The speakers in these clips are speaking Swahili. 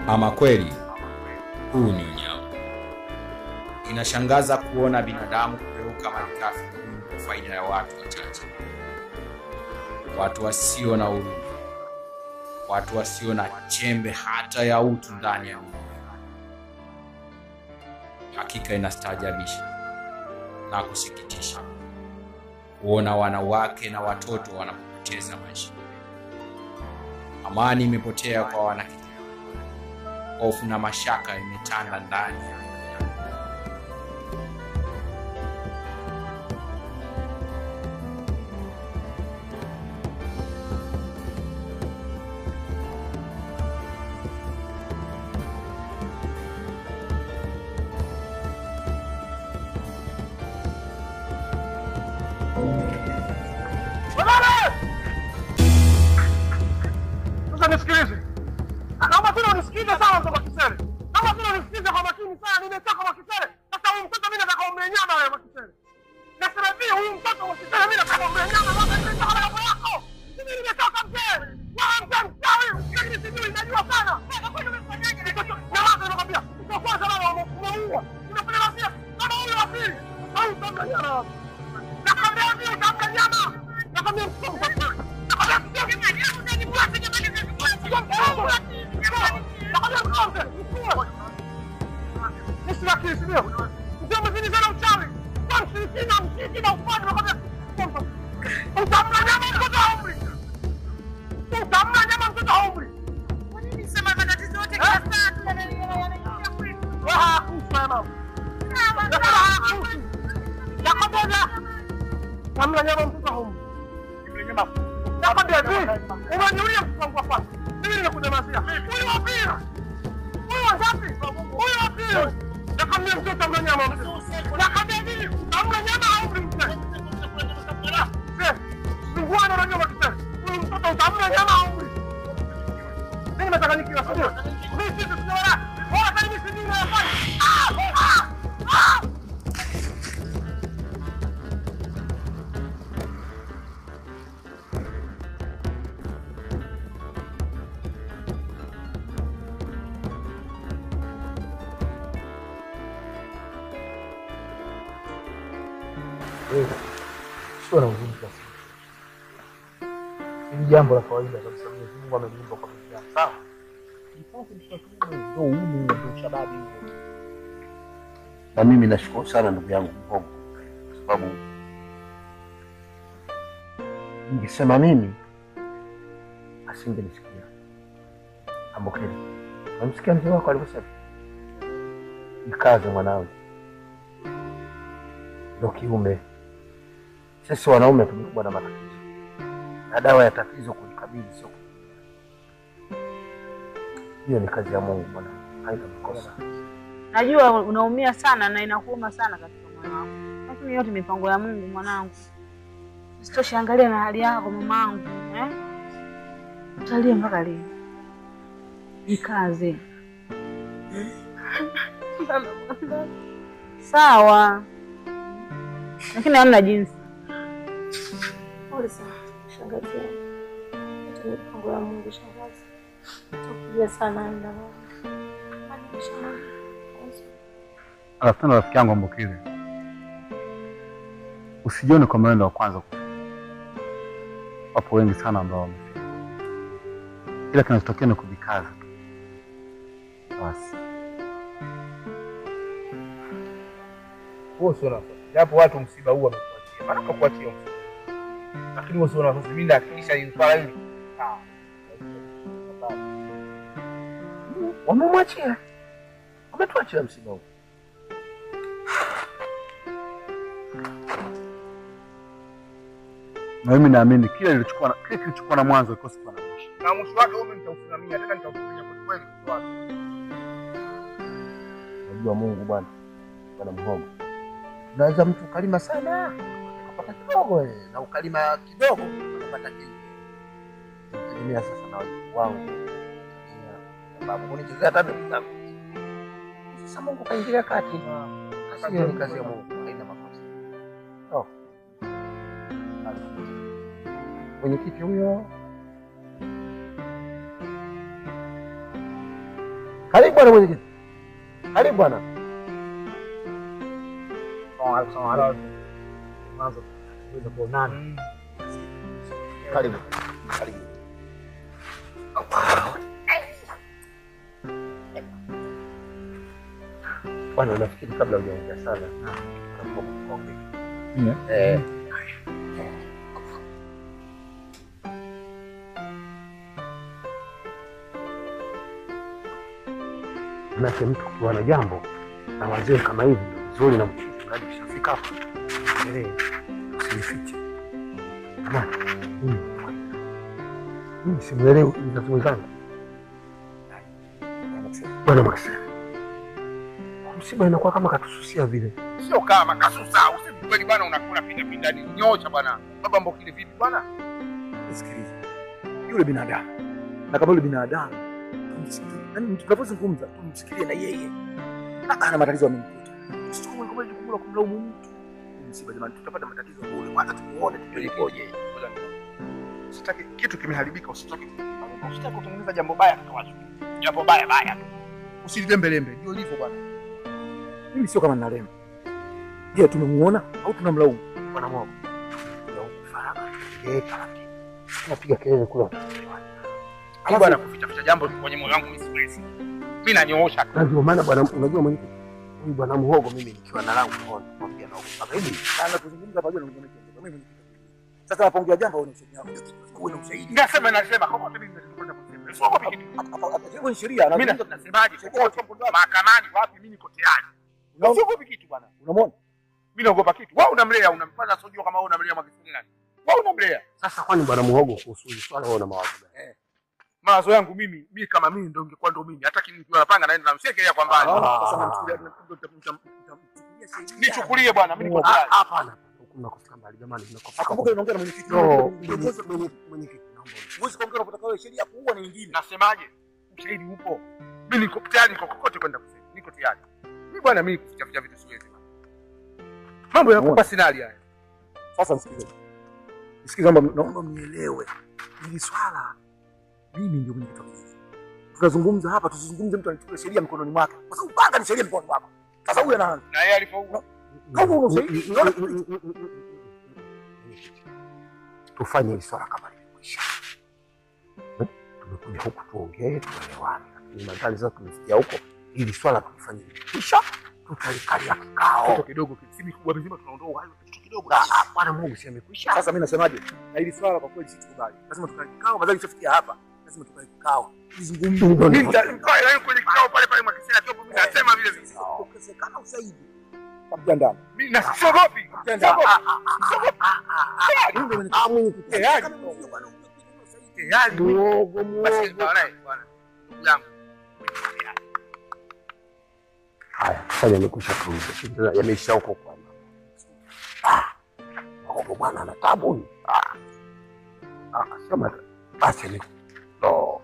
Ama kweli huu ni unyama. Inashangaza kuona binadamu kugeuka malighafi muhimu kwa faida ya watu wachache, watu wasio na huruma, watu wasio na chembe hata ya utu ndani ya mioyo. Hakika inastaajabisha na kusikitisha kuona wanawake na watoto wanapoteza maisha. Amani imepotea kwa wanakijiji, hofu na mashaka imetanda ndani ya mioyo yao. Sasa nisikilize. Naomba tena unisikilize sana mtoto Makisere. Naomba tena unisikilize kwa makini sana. Nimechoka Makisere. Sasa huyu mtoto mimi nataka umle nyama wewe Makisere. Nasema hivi huyu mtoto Makisere mimi nataka umle nyama mama nimechoka na mambo yako. Mimi nimechoka mzee. Wewe mzee mchawi. Mimi sijui najua sana. Wewe kwani umefanyaje? Na wazo nakwambia. Kwa kwanza baba umeua. Unafanya wasia. Kama huyu wa pili. Au utamla nyama. Nakwambia hivi utamla nyama. Nakwambia mtoto. Nakwambia mtoto. Namna nyama mtoto haumri. Nakwambia hivi, unaniulia mtoto wangu wa kwanza. Mimi nimekunyamazia. Huyu wa pili. Huyu wa ngapi? Huyu wa pili. Nakwambia mtoto amla nyama. Nakwambia hivi, amla nyama haumri mzee. Mzee, sungwana na nyama kisema. Huyu mtoto utamla nyama haumri. Mimi nimetaka nikiwa sio. Mimi sisi tunaona. Bora kama mimi sijui nafanya. Ah! Ah! Ah! sio na huzuni kiasi hili jambo la kawaida kabisa. Mwenyezi Mungu ameniumba kwa binadamu, sawa. Nipate mtoto wangu, ndio umu ndio shababi huo. Na mimi nashukuru sana ndugu yangu Mhogo, kwa sababu ningesema mimi asingenisikia. Ambokeni, namsikia mzee wako alivyosema, jikaze mwanangu, ndo kiume. Sisi wanaume tumekuwa na matatizo, na dawa ya tatizo kulikabili sio hiyo. Ni kazi ya Mungu bwana, haina makosa. Najua unaumia sana na inakuuma sana katika moyo wako, lakini yote mipango ya Mungu mwanangu. Usitoshe, angalia na hali yako mamangu, eh? Utalia mpaka lini? Jikaze. Sawa, lakini hamna jinsi. Pole sana shangazi yangu. Yote ni mipango ya Mungu shangazi. Takuja sana aenda mama. Hadi shangazi. Alafu tena rafiki yangu Ambokile, usijione kwa mwenendo wa kwanza kufika. Wapo wengi sana ambao wamefika, ila kinachotokea ni kujikaza tu basi. Huo sio nafasi. Japo watu msiba huu wamekuachia. Maana kuachia msiba. Lakini huo sio nafasi. Mimi nahakikisha hili swala hili. Sawa. Wamemwachia, wametuachia msiba huu. Na mimi naamini kile kilichokuwa na kile kilichokuwa na mwanzo kikosi kuwa na mwisho. Na mwisho wake huo mimi nitausimamia. Tena nitausimamia kwa kweli mwisho wake. Unajua Mungu bwana, bwana Mhogo, unaweza mtu ukalima sana ukapata kidogo eh, na ukalima kidogo ukapata kingi. Tegemea sasa na wajukuu wangu, tegemea sababu kunichezea hata ndugu zangu. Sasa Mungu kaingilia kati, Kazi hiyo ni kazi ya Mungu, haina makosa. Oh. Mwenyekiti huyo Karibu bwana mwenyekiti. Karibu bwana. Karibu. Karibu. Bwana, nafikiri kabla hujaongea sana naomba kukuombe. Eh. Manake mtu kuwa na jambo na wazee kama hivi ndio vizuri na mchizi mradi kishafika hapa. Endelee. Usinifiche. Jamani, mimi mimi simuelewi mzazi mwenzangu. Bwana Maxi. Msiba inakuwa kama katususia vile. Sio kama kasusa, useme kweli bwana, unakula pinda pinda nini? Nyosha bwana. Baba mbokile vipi bwana? Sikiliza, yule binadamu na kama yule binadamu tumsikie, yani tunapozungumza tumsikilie na yeye, Na ana matatizo amemkuta. Usichukue kama jukumu la kumlaumu mtu. Huu Msiba jamani, tutapata matatizo bure. Kwanza tumuone tujue ikoje. Usitaki kitu kimeharibika, usitaki usitaki kutengeneza jambo baya kwa watu. Jambo baya baya tu. Usilembelembe, ndio ilivyo bwana. Mimi sio kama nalema. Je, tumemuona au tunamlaumu? Bwana Mungu. Ndio faraka. Eh, taratibu. Tunapiga kelele kula. Alafu bwana kuficha ficha jambo kwenye moyo wangu mimi siwezi. Mimi nanyoosha tu. Na ndio maana bwana, unajua mwenyekiti, huyu bwana Muhogo mimi nikiwa na langu naona mwambia na mpaka hivi. Sana kuzungumza pamoja na mwenye mimi. Sasa napoongea jambo au ni ushahidi wako? Uwe na ushahidi. Nasema nasema kokote mimi nitakwenda kusema. Sio kwa kitu. Hapo ni sheria. Mimi Nazungumza- nasemaje? Kokote mahakamani wapi mimi niko tayari. Unaona? Sio kwa kitu bwana. Unamwona? Mimi naogopa kitu. Wewe unamlea unamfanya sio kama wewe unamlea Magufuli nani? Wewe unamlea. Sasa kwani bwana Muhogo kuhusu hili swala wewe una mawazo gani? Mawazo yangu mimi, mimi kama mimi ndio ingekuwa ndio mimi. Hata nikiwa napanga naenda namshekelea kwa mbali. Sasa namchukulia nitamchukulia sheria. Nichukulie bwana, mimi niko Ah, tayari. Hapana. Huku mnakofika mbali jamani, mnakofika. Akumbuka unaongea na mwenyekiti. No, Kiongozi mwenye- mwenyekiti naomba. Huwezi kuongea unapotaka wewe sheria kuua ni nyingine. Nasemaje? Ushahidi upo. Mimi niko tayari niko kokote kwenda kusema. Niko tayari. Mimi bwana mimi kuficha ficha vitu siwezi. Mambo ya kupa sinali haya. Sasa msikilize. Msikilize naomba naomba mnielewe. Hili swala mimi ndio mwenyekiti wa kijiji. Tunazungumza hapa tusizungumze mtu anachukua sheria mikononi mwake. Kwa sababu panga ni sheria mikononi mwako. Sasa huyu anaanza. Na yeye alipoua. Kama una ushahidi, unaona Tufanye hili swala kama limekwisha. Eh, Tumekuja huku tuongee, tuelewane. Lakini madhali sasa tumefikia huko, hili swala tulifanye limekwisha, tutalikalia kikao. Kitu kidogo si mikubwa mizima tunaondoa uhai kitu kidogo. Ah, ah, Bwana Mungu si amekwisha. Sasa mimi nasemaje? Na hili swala kwa kweli situkubali. Lazima tukae kikao, badala ishafikia hapa. Lazima tukae kikao. Tuzungumze. Mimi nitakaa na kwenye kikao pale pale mwakisema tu mimi nasema vile vile. Ukosekana ushahidi. Kapigandana. Mimi na siogopi. Siogopi. Ah, mwenyekiti. Tayari. Tayari. Muhogo, Basi muhogo. bwana bwana. Ndugu yangu. Haya, sasa yamekwisha tuuze. Yameisha huko kwa. Ah. Muhogo bwana ana tabu. huyu. Ah. Ah, sema basi ni. No.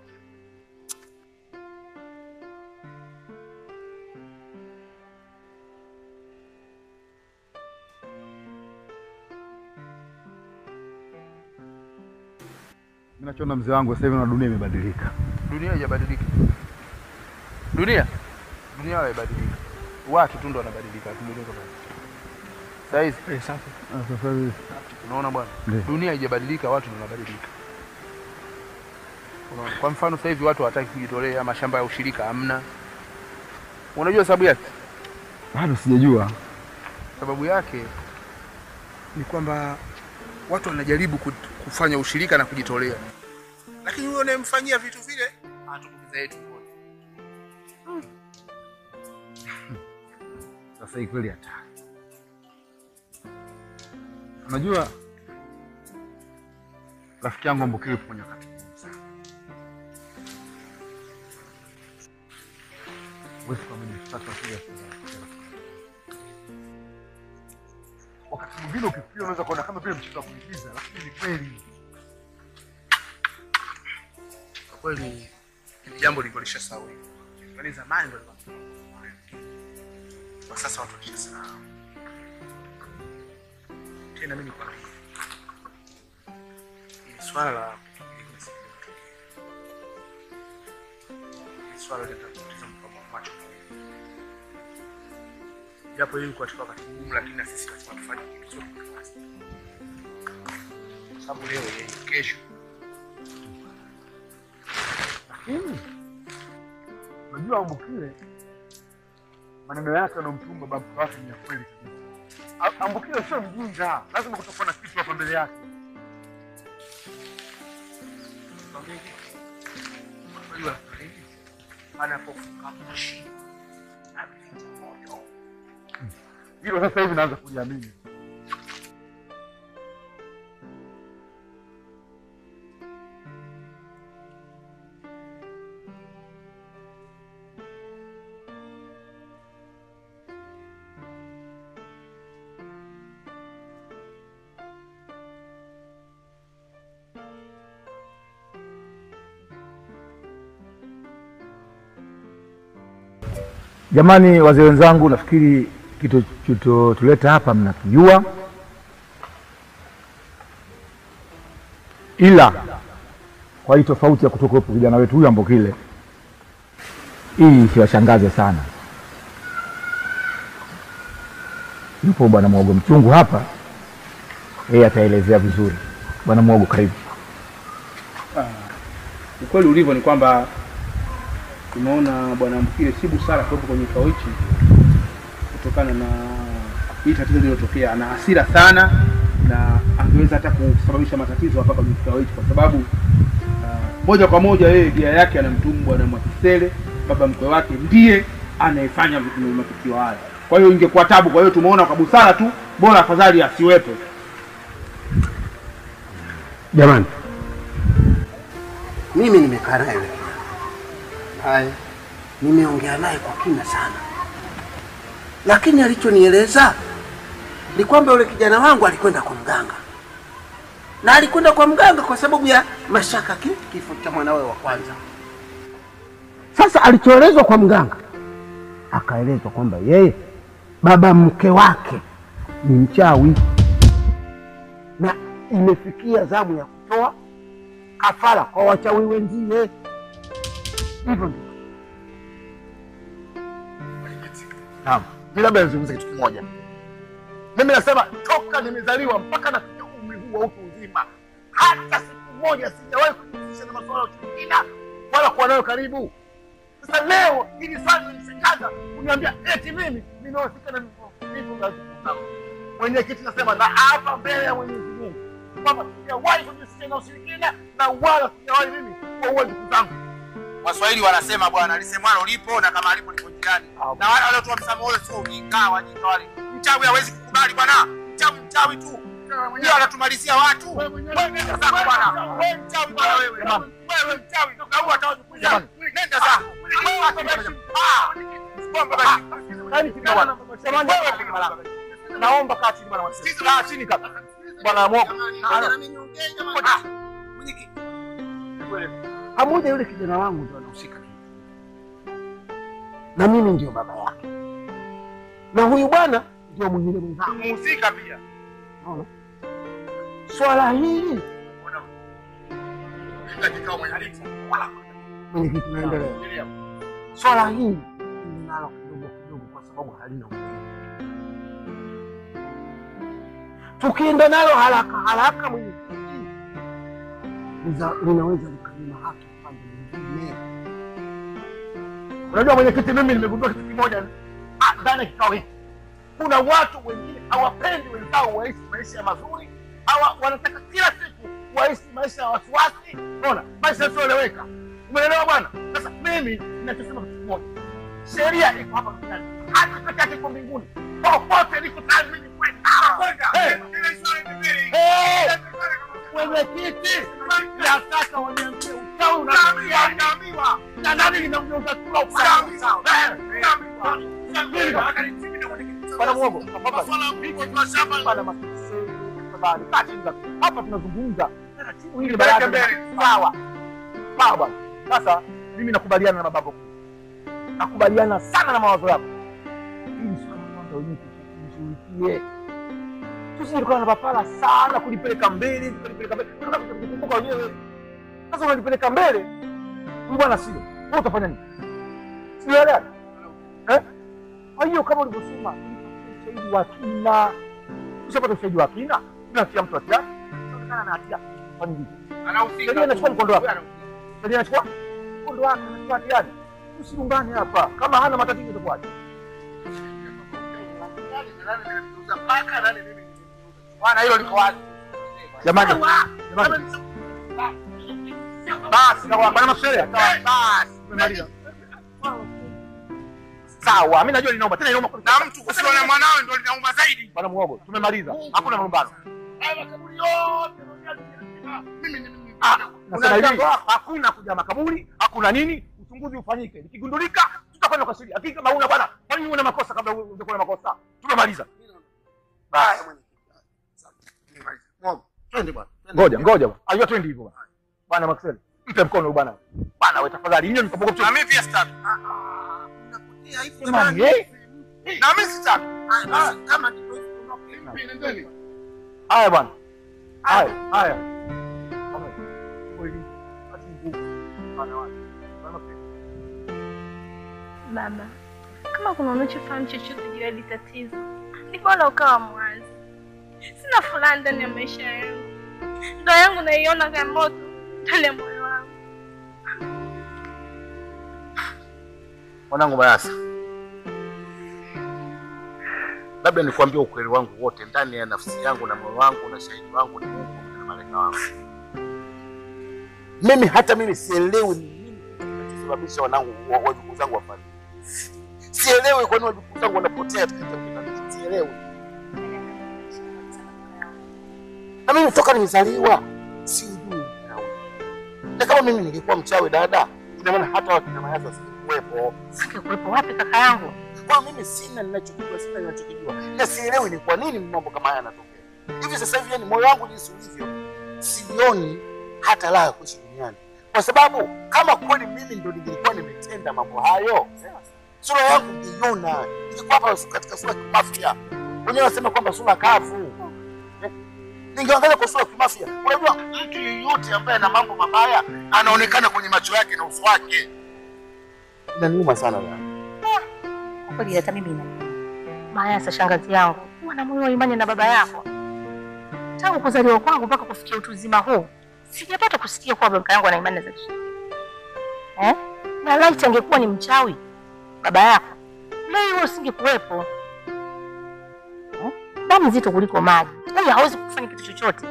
Mimi nachoona mzee wangu sasa hivi na dunia imebadilika. Dunia haijabadilika. Dunia dunia haijabadilika. Watu tu ndo wanabadilika, tumejua kama. Sasa hizi Ah, Sasa hivi unaona bwana, Ndiyo. dunia haijabadilika, watu ndo wanabadilika. Unaona, kwa mfano sasa hivi watu hawataki kujitolea, mashamba ya ushirika hamna. Unajua sababu yake? bado sijajua. Sababu yake ni kwamba watu wanajaribu ku- kufanya ushirika na kujitolea, lakini huyo unayemfanyia vitu vile anatumbukiza yetu wote. Sasa hii kweli hatari. Unajua rafiki yangu Ambokile yupo kwenye wakati mgumu sana. Huwezi kuamini sasa kuja wakati mwingine ukifikiria unaweza kuona kama vile mchezo wa kuigiza, lakini ni kweli. Kwa kweli hili jambo liko lishasahau, yaani zamani ndo lilikuwa kwa sasa watu walishasahau. Tena mimi nikwambia, hili swala la hili swala litatatiza macho japo hii katika wakati mgumu, lakini na sisi lazima tufanye kitu sote kwa nafasi, Kwa sababu leo yeye, kesho. Lakini unajua Ambukile maneno yake anamtuma babu wake ni ya kweli kabisa. A- Ambukile sio mjinga, lazima kutakuwa na kitu hapa mbele yake. Unajua nini? Anapofunga moshi ameficha moto. Hilo sasa hivi naanza kuliamini. Jamani, wazee wenzangu, nafikiri kitu tuleta hapa mnakijua, ila kwa hii tofauti ya kutokuwepo kijana wetu huyu Ambokile, hii isiwashangaze sana. Yupo bwana Mwogo Mchungu hapa, yeye ataelezea vizuri. Bwana Mwogo, karibu. Ukweli ulivyo ni kwamba tumeona bwana Ambukile si busara kuwepo kwenye kikao hichi kutokana na hii tatizo lililotokea. Ana hasira sana na angeweza hata kusababisha matatizo hapa kwenye kikao hichi, kwa sababu uh, moja kwa moja yeye gia yake anamtumu bwana Mwakisele, baba mkwe wake, ndiye anayefanya vitu- matukio haya. Kwa hiyo ingekuwa tabu. Kwa hiyo tumeona kwa busara tu, bora afadhali asiwepo. Jamani, mimi nimekaa naye yule kijana naye, nimeongea naye kwa kina sana, lakini alichonieleza ni kwamba yule kijana wangu alikwenda kwa mganga, na alikwenda kwa mganga kwa sababu ya mashaka ki, kifo cha mwanawe wa kwanza. Sasa alichoelezwa kwa mganga, akaelezwa kwamba yeye baba mke wake ni mchawi na imefikia zamu ya kutoa kafara kwa wachawi wenzie. Hivyo ndio. Naam, mi labda nizungumze kitu kimoja. Mimi nasema toka nimezaliwa mpaka nafikia umri huu wa utu uzima, hata siku moja sijawahi kujihusisha na masuala ya ushirikina wala kuwa nayo karibu. Sasa leo hili swali linishangaza kuniambia eti mimi ninahusika na vitu vya ushirikina. Mwenyekiti nasema na hapa mbele ya Mwenyezi Mungu kwamba sijawahi kujihusisha na ushirikina na wala sijawahi mimi kuwaua ndugu zangu. Waswahili wanasema bwana, lisemwalo lipo na kama alipo lipo njiani. Na wale waliotoa msamaha ule sio ujinga, wajinga wale. Mchawi hawezi kukubali bwana, mchawi mchawi tu ndio anatumalizia watu. Wewe nenda zako bwana, wewe mchawi bwana wewe. Wewe mchawi ndio kaua hata wajikuja. Nenda zako. Wewe acha basi. Ah, bomba basi. Yaani kitu bwana. Jamani, wewe piga malaka. Naomba kaa chini bwana. Mwasizi. Kaa chini kabisa. Bwana Mwogo. pamoja yule kijana wangu ndio anahusika kitu, na mimi ndio baba yake, na huyu bwana ndio mwingine mwenzangu. Mhusika pia. Unaona? Swala hili Nenda kikao mwenyekiti. mwenyekiti, naendelea. Swala hili ninalo kidogo kidogo, kwa sababu halina umuhimu. Tukienda nalo haraka haraka, mwenyekiti, liza- linaweza likanyima haki upande mwingine. Unajua mwenyekiti, mimi nimegundua kitu kimoja ah, ndani ya kikao hiki. Kuna watu wengine hawapendi wenzao waishi maisha mazuri, hawa wanataka kila siku waishi maisha ya wasiwasi, unaona, maisha yasiyoeleweka. Umeelewa bwana? Sasa mimi ninachosema kitu kimoja, sheria iko hapa duniani, hata peke yake iko mbinguni. Popote niko tayari mimi kwenda. Eh, eh, Mwenyekiti, nataka waniambie uchawi unaamiwa na nani linamgeuza kula upande. Eh, Bwana Mwogo, Bwana Makiseni, tafadhali, kaa chini kabisa. hapa tunazungumza taratibu hili baraza lina- sawa sawa bwana. Sasa mimi nakubaliana na babako, nakubaliana sana na mawazo yako. Hili swala kwanza wenyewe tushughulikie, tusije tukawa na papara sana kulipeleka mbele kulipeleka mbele, tunakuja kukumbuka wenyewe. Sasa unalipeleka mbele, huyu bwana sio wewe, utafanya nini? Sielewa. Eh? Kwa hiyo kama ulivyosema, ushahidi wa kina. Ushapata ushahidi wa kina, unatia mtu hatia, unaonekana na hatia. Kwa nini? Sheria inachukua mkondo wake. Sheria inachukua mkondo wake, anachukua hatiani. Usiungane hapa. Kama hana matatizo itakuwaje? Bwana, hilo liko wazi. Jamani, jamani. Basi, na bwana Msele. Basi, tumemaliza. Sawa, mimi najua linauma tena inauma na mtu kusiona mwanawe ndio linauma zaidi. Bwana Muogo, tumemaliza. Hakuna malumbano. Ah, nasema hivi, hakuna kuja makaburi, hakuna nini, uchunguzi ufanyike. Ikigundulika tutakwenda kwa sheria. Hakika mauna bwana, kwa nini una makosa kabla uje na makosa? Tumemaliza. Basi. Twende bwana. Ngoja, ngoja bwana. Ayua twende hivyo bwana. Bwana Maxwell, mpe mkono huyu bwana. Bwana wewe tafadhali, nyinyi mkapoka mtu. Na mimi pia sitaki. Jamani, eh? Na mimi sitaki. Kama Haya bwana. Haya, haya. Kama kweli. Ati nguvu. Bwana wangu. Bwana Maxwell. Baba, kama kuna unachofahamu chochote juu ya hili tatizo, ni bora ukawa mwazi. Sina furaha ndani ya maisha yangu, ndoa yangu naiona kama moto ndani ya moyo wangu. mwanangu Mayasa, labda nikwambie ukweli wangu wote ndani ya nafsi yangu na moyo wangu na shahidi wangu ni Mungu pamoja na malaika wangu. Mimi hata mimi sielewi ni nini kinachosababisha wanangu wa- wajukuu zangu wafariki. Sielewi kwa nini wajukuu zangu wanapotea katika kitabu. Sielewi. Na mimi toka nimezaliwa sijui uchawi. Na kama mimi ningekuwa mchawi dada, ina maana hata wakina Mayasa singekuwepo. Singekuwepo wapi kaka yangu? Kwa mimi sina ninachokijua, sina ninachokijua, na sielewi ni kwa nini mambo kama haya yanatokea hivi sasa hivi. Yani moyo wangu jinsi ulivyo, sioni hata raha ya kuishi duniani, kwa sababu kama kweli mimi ndo ningekuwa nimetenda mambo hayo, sura yangu ngeiona, ningekuwa hapa katika sura ya kimafia. Wenyewe wanasema kwamba sura kavu Eh, ningeangalia kwa sura ya kimafia. Unajua, mtu yeyote ambaye ana mambo mabaya anaonekana kwenye macho yake na uso wake. Inaniuma sana yani. Kwa kweli hata mimi ina Mayasa, shangazi yangu, huwa na moyo wa imani na baba yako. Tangu kuzaliwa kwangu mpaka kufikia utu uzima huu, sijapata kusikia kuwa baba yangu ana imani za kishirikina. Eh? Na laiti angekuwa ni mchawi baba yako, leo wewe usingekuwepo. Eh? Damu nzito kuliko maji, huyu hawezi kufanya kitu chochote.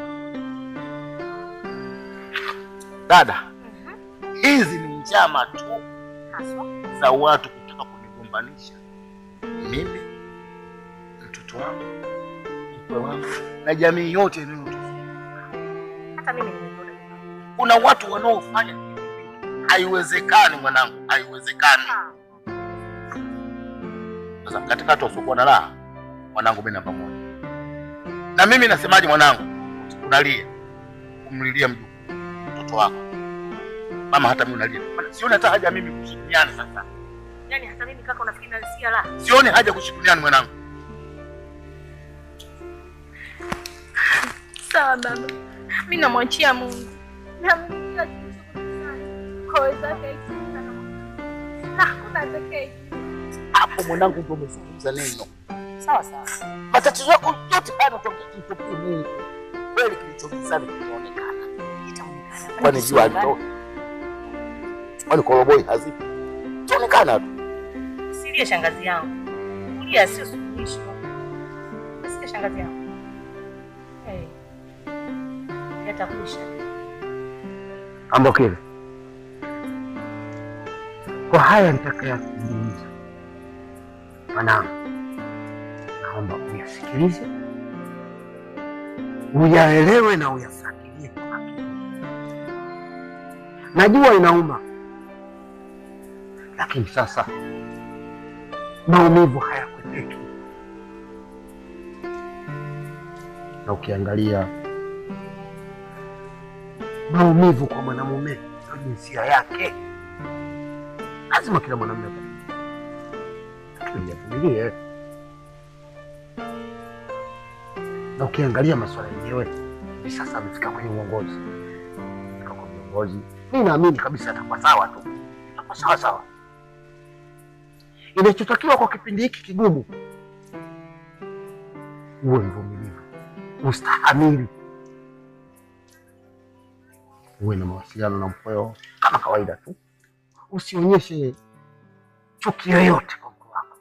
Dada, hizi ni njama tu Haswa za watu kutaka kunigombanisha mimi, mtoto wangu, mkwe wangu na jamii yote inayotuzunguka. hata mimi nimeona. Kuna watu wanaofanya hivi vitu. haiwezekani mwanangu, haiwezekani. Sasa katika watu wasiokuwa na raha, mwanangu, mimi namba moja. Na mimi nasemaje, mwanangu, unalia kumlilia mjukuu mtoto wako, mama, hata mimi unalia. Sioni hata haja mimi kuishi duniani sasa, Yaani hata mimi kaka, unafikiri nalisikia la? sioni haja kuishi duniani mwanangu. Sawa baba, mi namwachia Mungu na Mungu kila kitu kufanya kwa uwezo wake aikitaka na Mungu. na hakuna atakaye Hapo mwanangu, ndio umezungumza neno. Sawa sawa. Matatizo yako yote haya yanatokea kimtokee Mungu. Kweli kilichogizani kitaonekana. Itaonekana. Kwani jua halitoki? Kwani koroboi hazipo? Itaonekana tu. Silie shangazi yangu. Kulia sio suluhisho. Sikia shangazi yangu. Eh. Yatakwisha. Ambokile, kwa haya nitakayazungumza, mwanangu, naomba uyasikilize, uyaelewe na uyafuatilie kwa makini. Najua inauma, lakini sasa maumivu hayakwepeki, na ukiangalia maumivu kwa mwanamume ndio jinsia yake. Lazima kila mwanamume apate, lakini yavumilie. Na ukiangalia masuala yenyewe hivi sasa amefika kwenye uongozi, amefika kwa viongozi, mi naamini kabisa atakuwa sawa tu, atakuwa sawa sawa. Inachotakiwa kwa kipindi hiki kigumu, uwe mvumilivu, ustahamili, uwe na mawasiliano na mkweo kama kawaida tu, usionyeshe chuki yoyote kwa mke wako,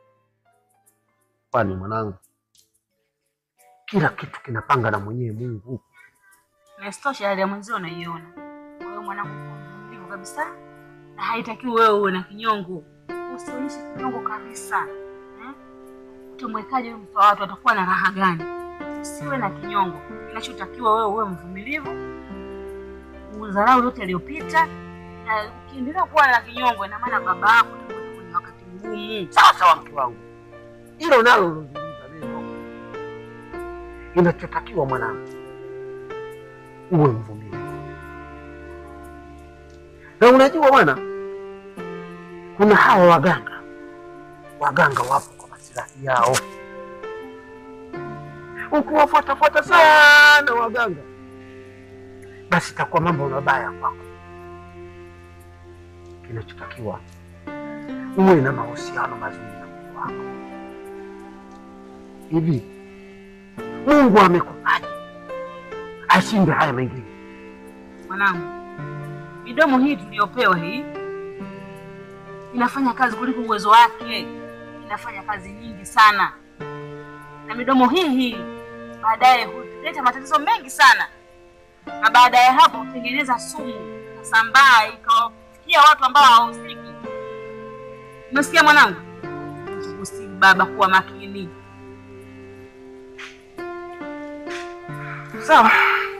kwani mwanangu, kila kitu kinapanga na mwenyewe Mungu. Na isitoshe hali ya mwenzio unaiona. Kwa hiyo mwanangu, kuwa mvumilivu kabisa, na haitakiwi wewe uwe na kinyongo. Usionyeshe kinyongo kabisa eh? Utamwekaje huyu mtu wa watu, atakuwa na raha gani? Usiwe na kinyongo. Kinachotakiwa wewe uwe mvumilivu, udharau yote aliyopita, na ukiendelea kuwa na kinyongo, ina maana baba yako atakuwa kwenye wakati mgumu. Sawa sawa, mke wangu, hilo nalo ulozungumza neno. Inachotakiwa mwanangu, uwe mvumilivu. Na unajua bwana, kuna hawa waganga, waganga wapo kwa masilahi yao. Ukiwafuatafuata sana waganga, basi itakuwa mambo mabaya kwako. Kinachotakiwa uwe na mahusiano mazuri na Mungu wako. Hivi Mungu amekupaje ashinde haya mengine? Mwanangu, midomo hii tuliyopewa hii inafanya kazi kuliko uwezo wake, inafanya kazi nyingi sana, na midomo hii hii baadaye huleta matatizo mengi sana, na baada ya hapo hutengeneza sumu ikasambaa ikawafikia watu ambao hawahusiki. Umesikia mwanangu? Usikusii baba, kuwa makini. Sawa,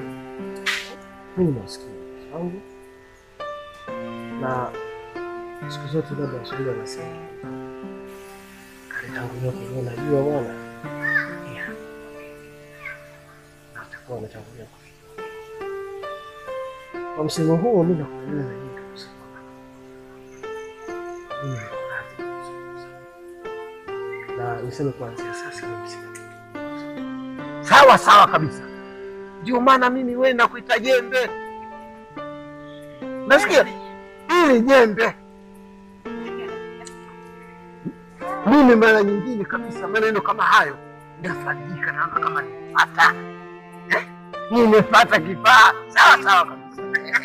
mimi nasikia wangu na siku zote baba Waswahili wanasema alitangulia kuona jua bwana, Yeah. na utakuwa umetangulia kufika. Kwa msemo huo, mimi nakubaliana na nyinyi kabisa kwamba mimi niko radhi kuzungumza. na niseme kuanzia sasa mimi sina sawa sawa kabisa. Ndio maana mimi wewe nakuita jembe, nasikia hili jembe. Mimi mara nyingine kabisa maneno kama hayo nafarijika, naona kama nimepata eh, nimepata kifaa. Sawa sawa kabisa.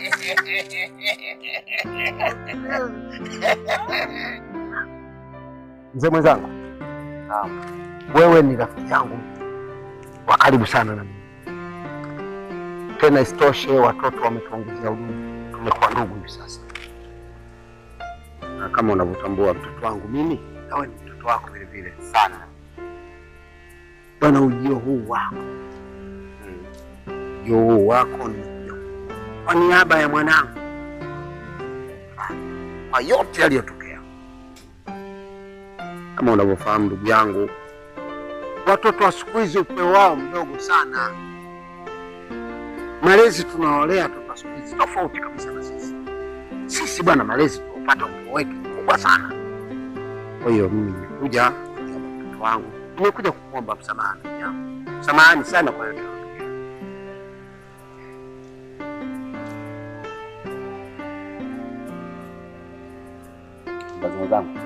Mzee mwenzangu, wewe ni rafiki yangu wa karibu sana na mimi. Tena isitoshe watoto wametuongezea udugu, tumekuwa ndugu hivi sasa, na kama unavyotambua mtoto wangu mimi, nawe ni mtoto wako vile vile sana. Bwana, ujio huu wako mm, ujio huu wako nimekuja kwa niaba ya mwanangu, kwa yote yaliyotokea. Kama unavyofahamu ndugu yangu, watoto wa siku hizi upeo wao mdogo sana. Malezi tunaolea watoto wa siku hizi tofauti kabisa na sisi. Sisi bwana, malezi tunaopata upeo wetu mkubwa sana. Kwa hiyo mimi nimekuja kwa niaba ya mtoto wangu, nimekuja kukuomba msamaha ndugu yangu, samahani sana kwa yote yaliyotokea. mzazi mwenzangu,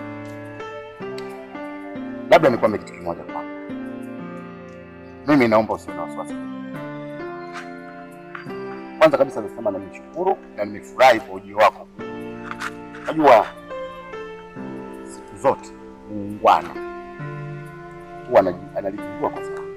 labda nikwambie kitu kimoja kwako. Mimi naomba usiwe na wasiwasi. Kwanza kabisa nasema na nimeshukuru na nimefurahi kwa ujio wako. Najua siku zote muungwana huwa anaji- analijua kwa sababu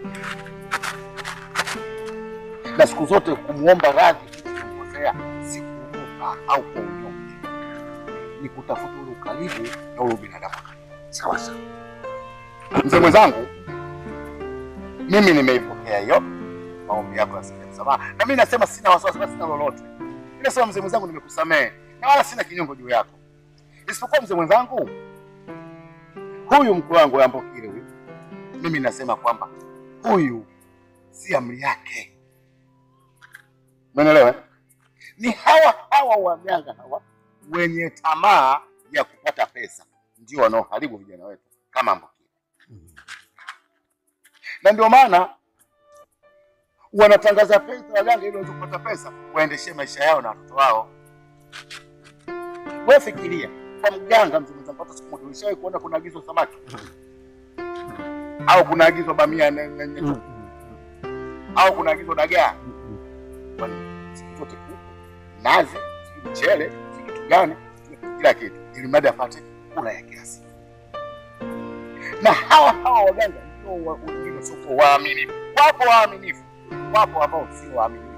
na siku zote kumwomba radhi kukosea si kuruka au kwa unyonge, ni kutafuta ule ukaribu na ule binadamu. Sawa sawa. Mzee mwenzangu, mimi nimeipokea hiyo maombi yako ya sasa msamaha, na mimi nasema sina wasiwasi, wala sina lolote. Mimi nasema mzee mwenzangu, nimekusamehe na wala sina kinyongo juu yako, isipokuwa mzee mwenzangu, huyu mkwe wangu Ambokile huyu, mimi nasema kwamba huyu si amri yake, umeelewa? Ni hawa hawa waganga hawa wenye tamaa ya kupata pesa ndio wanaoharibu vijana wetu kama Ambokile na ndio maana wanatangaza pesa waganga ili waweze kupata pesa waendeshe maisha yao na watoto wao. Wewe fikiria, kwa mganga mzee mwenzangu, hata siku moja ulishawahi kuona kunaagizwa samaki au kunaagizwa bamia na- na- na- au kunaagizwa dagaa? Kwani siku zote kuku, nazi, sijui mchele, sijui kitu gani, sijui kila kitu, ili mradi apate kula ya kiasi. Na hawa hawa waganga ndio wa- wengine wasiokuwa waaminifu. Wapo waaminifu, wapo ambao sio waaminifu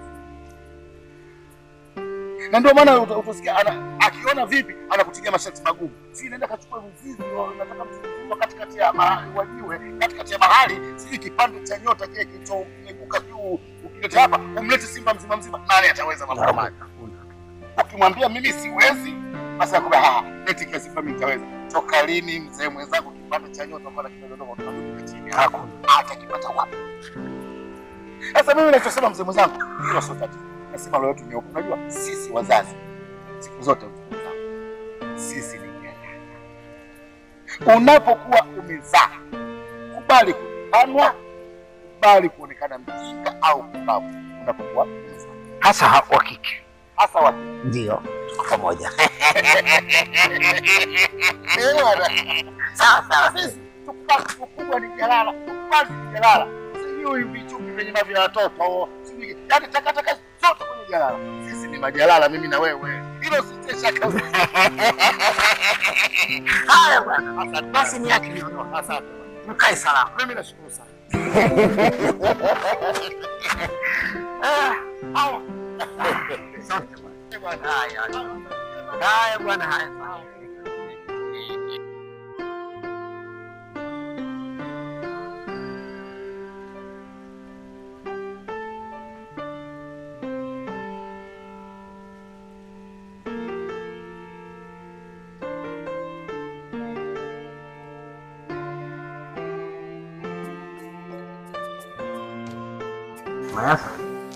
na ndio maana uta- utasikia ana akiona vipi anakutilia masharti magumu, si naenda kachukua mzizi, wa- nataka mzizi wa katikati ya mahali wajiwe, katikati ya mahali, sijui kipande cha nyota kile kilichoibuka juu, ukileta hapa umlete simba mzima mzima, nani ataweza mambo kama haya? Ukimwambia mimi siwezi, basi akwambia ah, leti kiasi fulani nitaweza. Toka lini mzee mwenzangu kipande cha nyota kwa kidogo tunadumika chini? Hakuna, hata kipata wapi? Sasa mimi nachosema mzee mwenzangu, hilo sio tatizo nasema leo yetu nyeupe. Unajua sisi wazazi siku zote mzee mwenzangu, sisi ni nyanya. Unapokuwa umezaa, kubali kubanwa, kubali kuonekana mjinga au mbavu unapokuwa umezaa, hasa ha- wa kike. hasa wa Ndio, tuko pamoja. Eh, bwana. Sawa sawa, sisi tukubali ukubwa ni jalala, tukubali ni jalala, sijui vichupi vyenye mavya watoto, sijui yani takataka zote kwenye jalala. Sisi ni majalala, mimi na wewe, hilo sitie shaka. Haya bwana, Asante basi ni yake niondoka. asante. Mkae salama. Mimi nashukuru sana. Ah, Haya. Asante bwana. Eh, bwana. Haya, haya bwana, haya. Mayasa,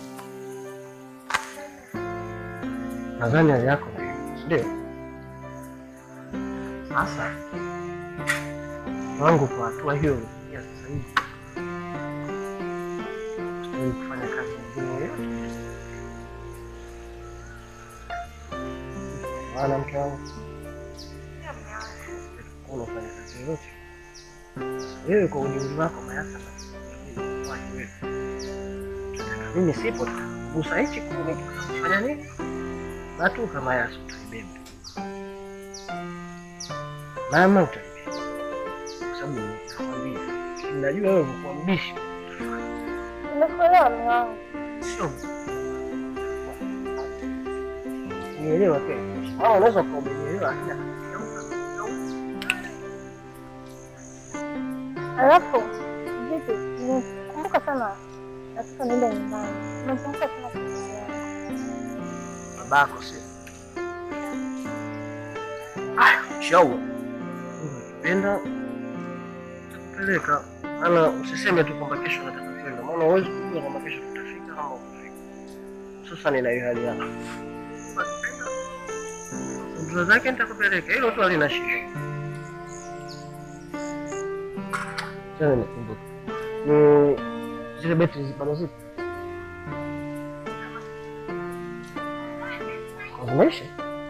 nadhani hali yako ndio sasa wangu kwa hatua hiyo ya sasa hivi ili kufanya kazi nyingine yoyote, maana mke wangu unafanya kazi yoyote wewe kwa ujuzi wako Mayasa, wewe mimi sipo gusa hichi kule fanya nini natu kama yaso utaibeba mama utaibeba kwa sababu nakwambia najua wewe umekuwa mbishi Nimekuelewa mume wangu. sio nielewa kweli mama unaweza kuwa umenielewa lakini Alafu vipi, nimekumbuka sana, nataka niende nyumbani. Nimekumbuka sana familia yangu. babako sio ah shauri ukipenda takupeleka maana usiseme tu kwamba kesho nataka kwenda maana huwezi kujua kwamba kesho tutafika ama utafika hususan ina hiyo hali yako ndoa zake nitakupeleka hilo tu halina shida tena nikumbuka ni zile beti bado zipo zimeisha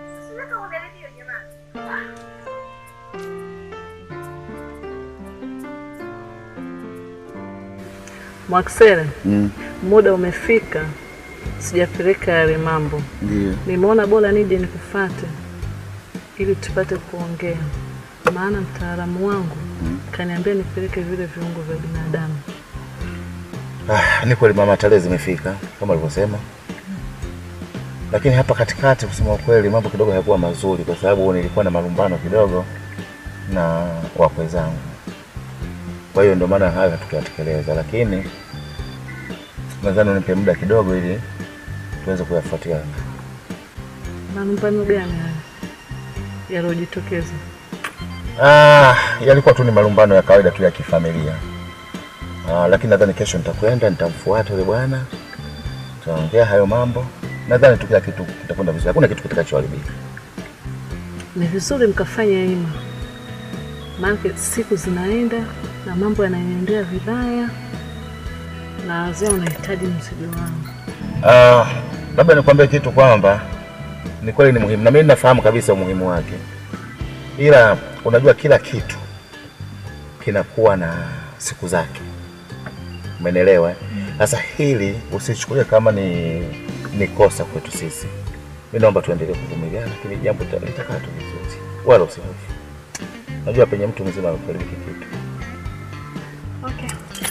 Mwaksele, Mm, muda umefika, sijapeleka yale mambo. ndio. Nimeona bora nije nikufate ili tupate kuongea, maana mtaalamu wangu kaniambia nipeleke vile viungo vya binadamu. Ah, ni kweli mama, tarehe zimefika kama alivyosema, lakini hapa katikati, kusema ukweli, mambo kidogo hayakuwa mazuri, kwa sababu nilikuwa na malumbano kidogo na wakwe zangu. Kwa hiyo ndio maana hayo hatukuyatekeleza, lakini nadhani unipe muda kidogo ili tuweze kuyafuatia. Malumbano gani haya yaliyojitokeza? Ah, yalikuwa tu ni malumbano ya kawaida tu ya kifamilia. Ah, lakini nadhani kesho nitakwenda nitamfuata yule bwana, tutaongea hayo mambo. Nadhani tu kila kitu kitakwenda vizuri, hakuna kitu kitakachoharibika. Ni vizuri mkafanya hima, maana siku zinaenda na mambo yanaendelea vibaya, na wazee wanahitaji mzigo wangu. Ah, labda nikwambie kitu kwamba ni kweli ni muhimu, na mimi nafahamu kabisa umuhimu wake, ila unajua kila kitu kinakuwa na siku zake, umenielewa? eh? Sasa hili usichukulie kama ni, ni kosa kwetu sisi. Mi naomba tuendelee kuvumiliana, lakini jambo lita- litakaa tu vizuri, wala usihofu. Najua penye mtu mzima amefariki kitu. Okay.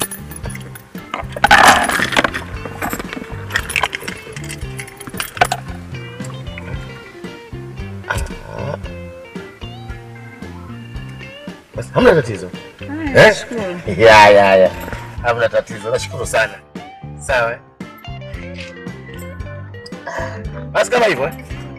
Ah. Basi hamna tatizo. Haya, nashukuru. Ya, ya, ya. Hamna tatizo. Nashukuru sana. Sawa. eh? Basi kama hivyo. eh?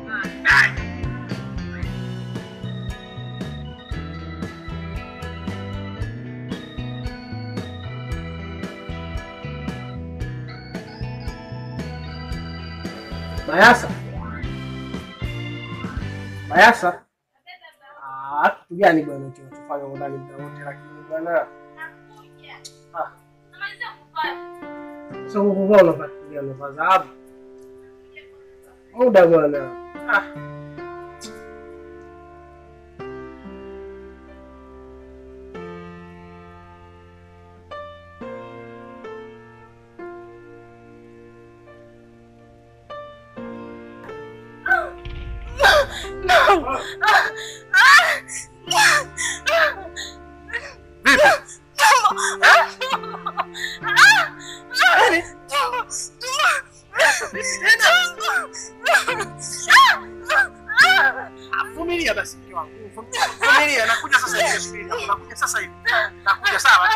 Mayasa. Mayasa. Ah, kitu gani bwana kinachofanya ndani muda wote lakini bwana. Ah. Sasa huko kwa unafuatilia nafasi za hapo. Muda bwana. Ah. Vumilia basi mke wangu. Vumilia, nakuja sasa hivi subiri. Nakuja sasa hivi. Nakuja sawa.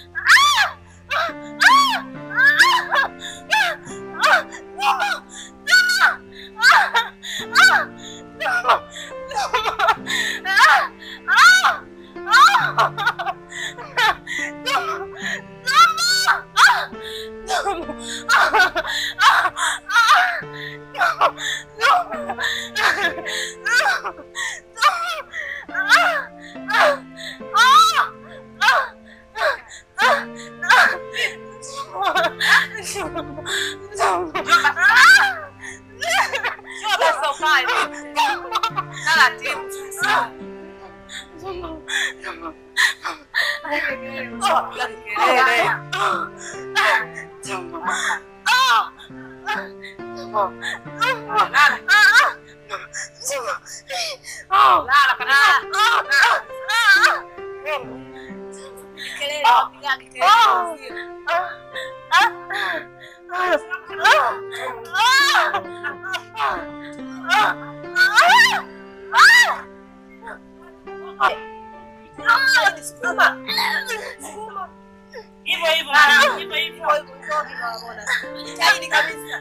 Hivyo hivyo hivyo hivyo. Jitahidi kabisa.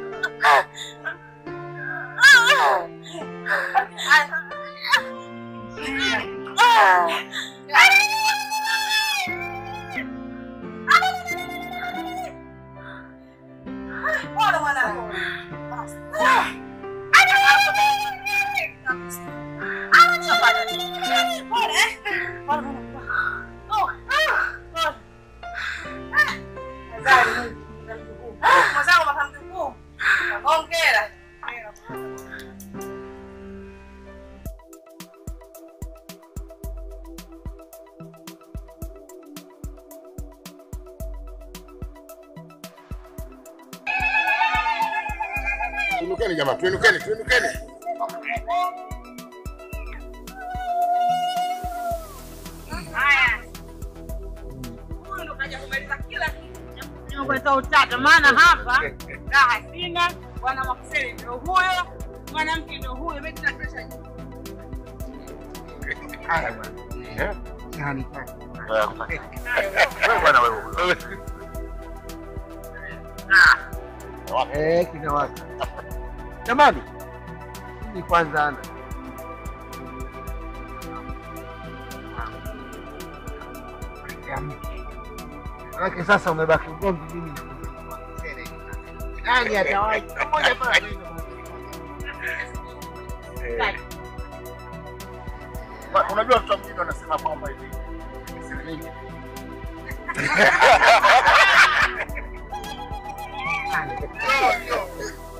Pole mwanangu. Pole, eh? Pole mwanangu. Oh, pole. Mwenzangu makamu mkuu. Hongera. Tuinukeni jamaa, tuinukeni, tuinukeni. Haya. Huyu ndo kaja kumaliza kila kitu. Kuleta utata maana hapa raha sina, bwana Makuseli ndio huyo, mwanamke ndio huyo, mimi tuna presha juu. Haya bwana. Eh? Sahani tatu. Wewe bwana wewe. wewe. Eh, kinawaka. Jamani, ni kwanza ana Manake sasa umebaki ugomvi mimi na nani atawahi moja pale Wa- Unajua watu wa mjini wanasema kwamba hivi siri nyingi.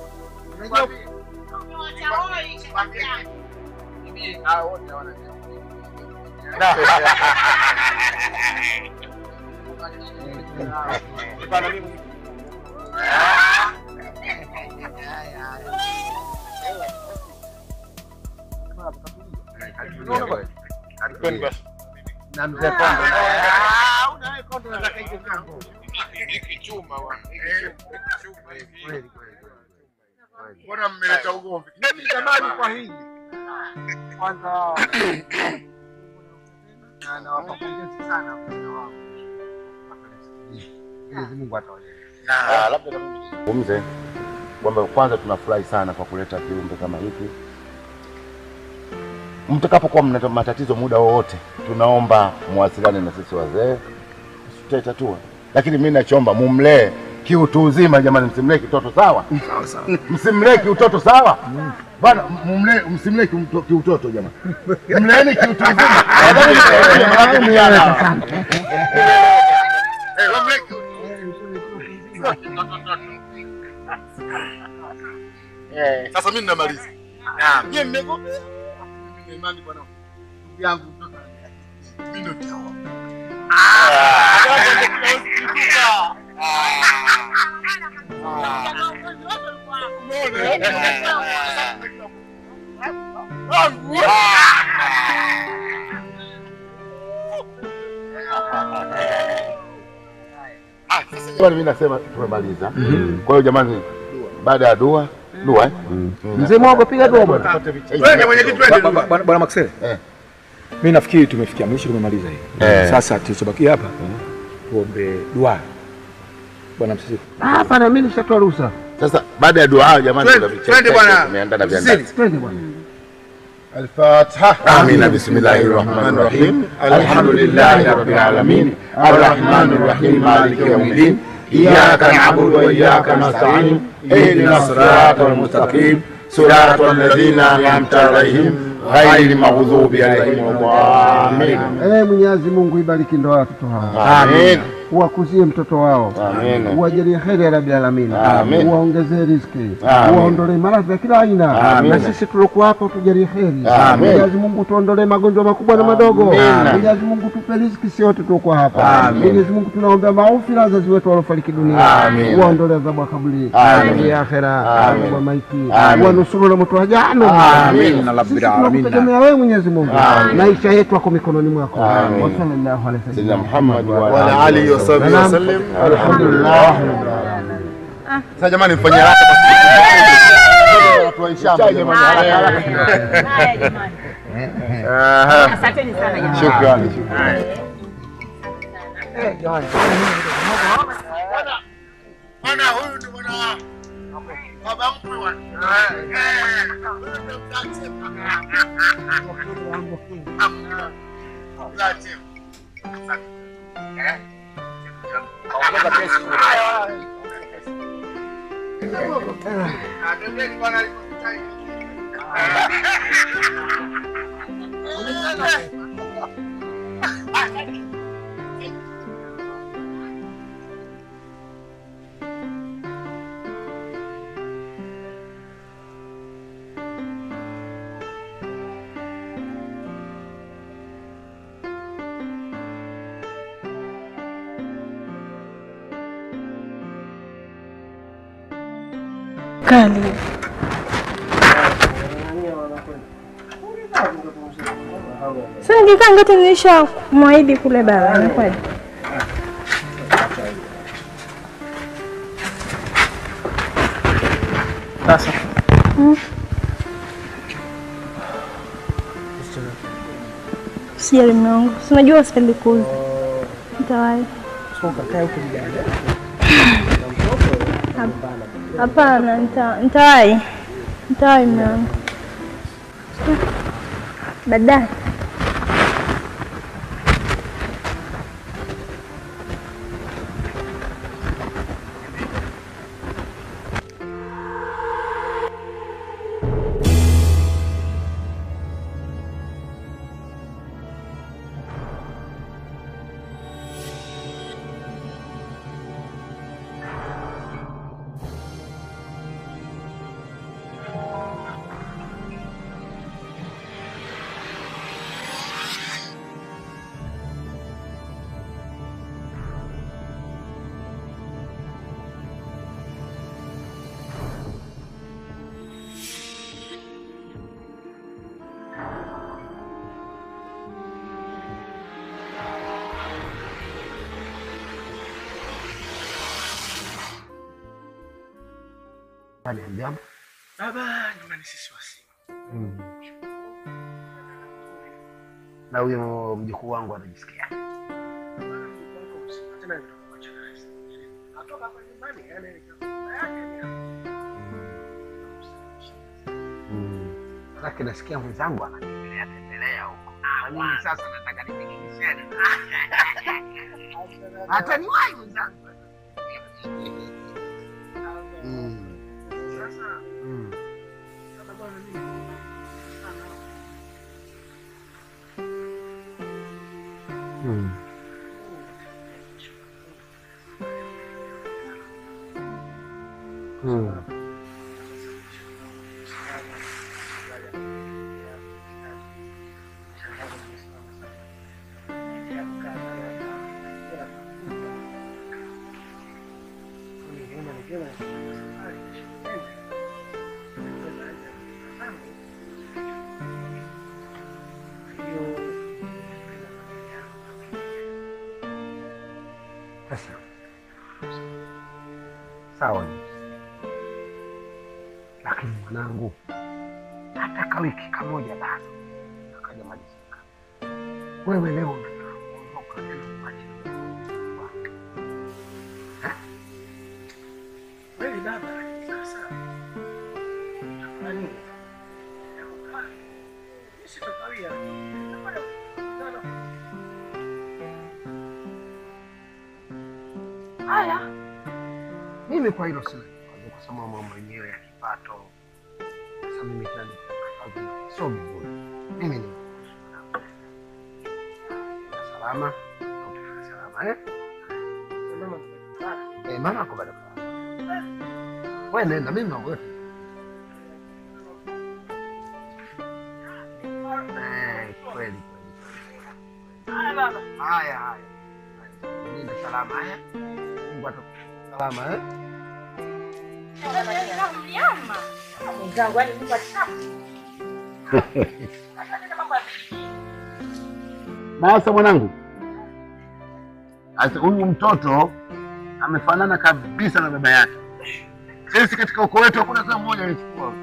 Unajua hivi hao wote wanajua na mzee Kondo. Mbona mmeleta ugomvi? Mimi jamani, kwa hili Kwanza na nawapa pongezi sana vijana wangu. Mwenyezi Mungu atawajalia. Ah, labda na mimi nizungumze kwamba kwanza tunafurahi sana kwa kuleta kiumbe kama hiki. Mtakapokuwa mna matatizo muda wowote, tunaomba muwasiliane na sisi wazee, tutaitatua. Lakini mimi nachoomba mumlee kiutu uzima, jamani, msimlee kitoto sawa, msimlee kiutoto sawa bana, mumlee msimlee kiuto- kiutoto jamani, mleeni kiutu uzima. Eh, wamleke. Sasa mimi ninamaliza. Nyie mmegombea. Mimi nina imani bwana. Ndugu yangu mtoto. Mimi ndio nitaoa. Jamani, mimi nasema tumemaliza. Kwa hiyo jamani, baada ya dua dua eh? Mzee Mwago, piga dua bwana. Tupate vichaji. Wewe mwenyekiti Ba- twende. ba- Bwana bwana Maxel, Eh. mimi nafikiri tumefikia mwisho, tumemaliza hii. Eh. Sasa tulichobakia hapa tuombe dua. Bwana Msisi. Hapana, mimi nishatoa ruhusa. Sasa baada ya dua jamani, Twende, kuna vichaji twende bwana. tumeandaa na Msisili. viandazi. Twende bwana. Al-Fatiha. آمين بسم الله الرحمن الرحيم الحمد لله رب العالمين الرحمن الرحيم مالك يوم الدين إياك نعبد وإياك نستعين اهدنا الصراط المستقيم صراط الذين أنعمت عليهم غير المغضوب عليهم ولا الضالين Eh, Mwenyezi Mungu ibariki ndoa ya watoto hawa. آمين Uwakuzie mtoto wao. آمين Uwajalie heri ya Rabbil Alamin. Amin. Uwaongezee riziki. Amin. Uwaondolee maradhi ya kila aina. Amin. Na sisi tuliokuwa hapa tujalie heri. Amin. Mwenyezi Mungu tuondolee magonjwa makubwa na madogo. Amin. Mwenyezi Mungu tupe riziki si wote tuliokuwa hapa. Amin. Mwenyezi Mungu tunaombea maufira wazazi wetu waliofariki dunia. Amin. Uwaondolee adhabu ya kaburi. Amin. Adhabu ya akhera. Amin. Adhabu ya maiti. Amin. Uwanusuru na moto wa jahannam. Amin. Na Sisi rabbil alamin. tunakutegemea wewe Mwenyezi Mungu. Amin. Maisha yetu yako mikononi mwako. Amin. Wa sallallahu alaihi سيدنا wasallam. محمد Wa alihi wa sahbihi wa sallam. Alhamdulillah. Sasa jamani mfanye haraka basi. Watu wa Ishamba jamani haraka haraka. Haya jamani. Aha. Asanteni sana jamani. Shukrani. shukrani. Bwana huyu ndio bwana baba mkwe bwana. Eh. Huyu ndio mzazi. Mzazi. Eh. Kaongeza pesa. Ah, pembeni bwana alipokutana. Kali. Sasa ningekaa ngati nilisha kumwahidi kule baba, inakuwaje? Sasa Sijali mume wangu, si unajua sipendi kuuza. Nitawahi. Hap- Hapana, nita- nitawahi. Nitawahi mume wangu. Baadaye. Nyumbani hamjambo? Baba, nyumbani sisi wasi. Mm. Na huyo mjukuu wangu anajisikia? Atoka hapa nyumbani, yani nikakuta yake ni Mm. Manake nasikia mwenzangu anatembelea tembelea huko. Na mimi sasa nataka nipige misheni. Hata ni wapi mwenzangu? Mm. Sasa Mm. kama bwana mimi Mm. Mm. Sasa sawa, lakini mwanangu, hata ka wiki kamoja bado akajamalizika. Wewe leo unataka kuondoka tena kuacha watu. Eh? kweli baba, sasa nani sitakawia Haya, mimi kwa hilo sina kikwazo, kwa sababu mambo yenyewe ya kipato. Sasa mimi tena kazi sio vizuri. Mimi ni salama, utafika salama eh? Eh, mama ako bado kwa wewe, nenda, mimi mambo yote eh, kweli kweli. Haya haya, nenda salama eh? Mungu atakupa salama eh? Mwenzangu, yani Mungu ataka. Sasa mwanangu, sasa huyu mtoto amefanana kabisa na baba yake. Sisi katika ukoo wetu hakuna hata mmoja alichukua.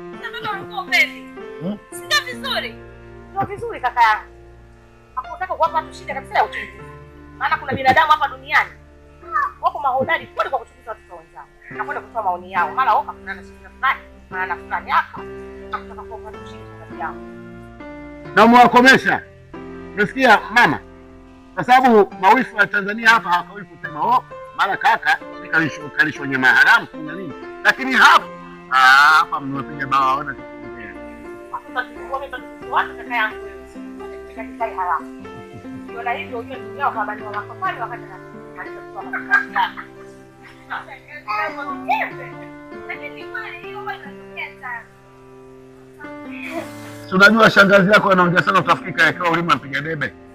Sio vizuri. Sio vizuri kaka yangu. Hakutaka kuwapa watu shida kabisa ya uchunguzi. Maana kuna binadamu hapa duniani wako mahodari kweli kwa kuchunguza watoto wenzao na kwenda kutoa maoni yao. Mara wao kuna na shida fulani, mara na fulani hapa. Hakutaka kuwapa watu shida kati yao. na umewakomesha. Umesikia mama? Kwa sababu mawifu wa Tanzania hapa hawakawii kusema oh, mara kaka kalishwa kalishwa nyama ya haramu kuna nini, lakini hapa ah, hapa mmewapiga bawa ona tukuongea. Hakuna kitu watu kaka yangu wewe. Katika kitai haramu. Ukiona hivyo ujue ndugu yao kwamba ni wa makafari wakati na alichokuwa makafari. Lakini kweli hiyo huwa inatokea sana. Si unajua shangazi yako anaongea sana, utafikika yakiwa ulima mpiga debe.